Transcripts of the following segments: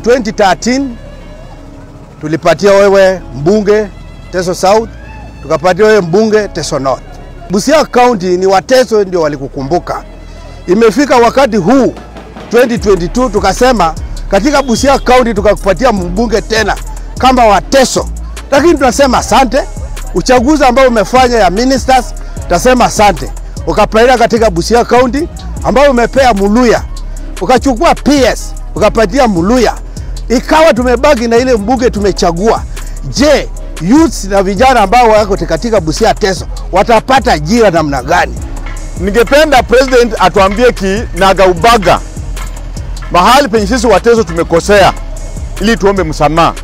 2013 tulipatia wewe mbunge Teso South, tukapatia wewe mbunge Teso North. Busia County ni Wateso ndio walikukumbuka. Imefika wakati huu 2022 tukasema katika Busia County tukakupatia mbunge tena kama Wateso, lakini tunasema asante. Uchaguzi ambao umefanya ya ministers, tutasema asante. Ukapeleka katika Busia County ambao umepea Muluya, ukachukua PS ukapatia Muluya, ikawa tumebaki na ile mbunge tumechagua. Je, youths na vijana ambao wako katika Busia Teso watapata ajira namna gani? Ningependa president atuambie kinagaubaga mahali penye sisi Wateso tumekosea, ili tuombe msamaha,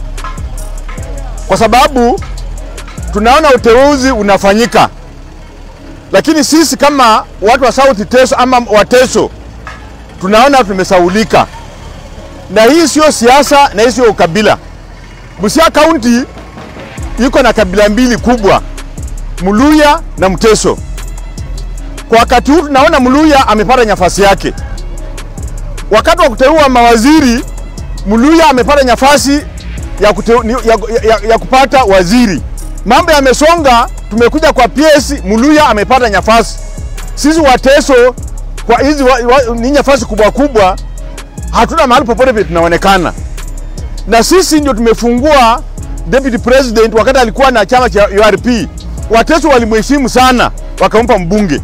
kwa sababu tunaona uteuzi unafanyika, lakini sisi kama watu wa South Teso ama Wateso tunaona tumesaulika, na hii sio siasa na hii sio ukabila. Busia County iko na kabila mbili kubwa, Muluya na Mteso. Kwa wakati huu tunaona Muluya amepata nafasi yake. Wakati wa kuteua mawaziri, Muluya amepata nafasi ya, kuteu, ya, ya, ya kupata waziri. Mambo yamesonga, tumekuja kwa PS, Muluya amepata nafasi. Sisi Wateso kwa hizi ni nafasi kubwa kubwa, hatuna mahali popote vile tunaonekana, na sisi ndio tumefungua deputy president wakati alikuwa na chama cha URP. Wateso walimheshimu sana, wakampa mbunge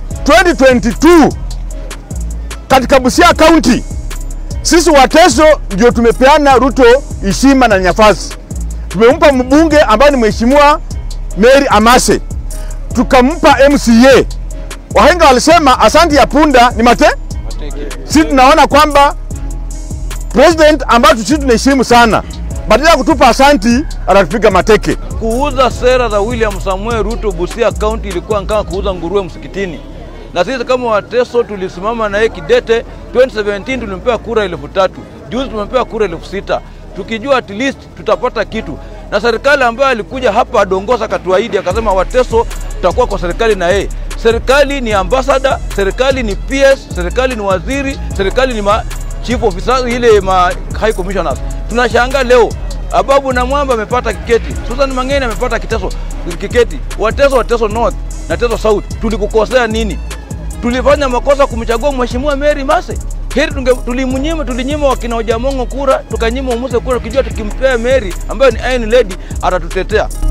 2022 katika Busia County. Sisi Wateso ndio tumepeana Ruto heshima na nafasi, tumempa mbunge ambaye ni mheshimiwa Mary Amase, tukampa MCA. Wahenga walisema asante ya punda ni mate. Sisi tunaona kwamba president ambayo sisi tunaheshimu sana, badala ya kutupa asanti anatupiga mateke. Kuuza sera za William Samuel Ruto Busia County ilikuwa kama kuuza nguruwe msikitini, na sisi kama Wateso tulisimama na yeye kidete. 2017 tulimpewa kura elfu tatu juzi tumepewa kura elfu sita tukijua at least tutapata kitu, na serikali ambayo alikuja hapa Dongosa akatuahidi akasema Wateso tutakuwa kwa serikali na yeye. Serikali ni ambassador, serikali ni PS, serikali ni waziri, serikali ni ma chief officer, ile ma high commissioners. Tunashangaa leo Ababu na Mwamba amepata kiketi, Susan Mangeni amepata kiteso kiketi. Wateso, Wateso North na Teso South, tulikukosea nini? Tulifanya makosa kumchagua mheshimiwa Mary Mase? Heri tunge tulimnyima, tulinyima wakina Ojamongo kura, tukanyima Umuse kura, tukijua tukimpea Mary ambayo ni Iron Lady atatutetea.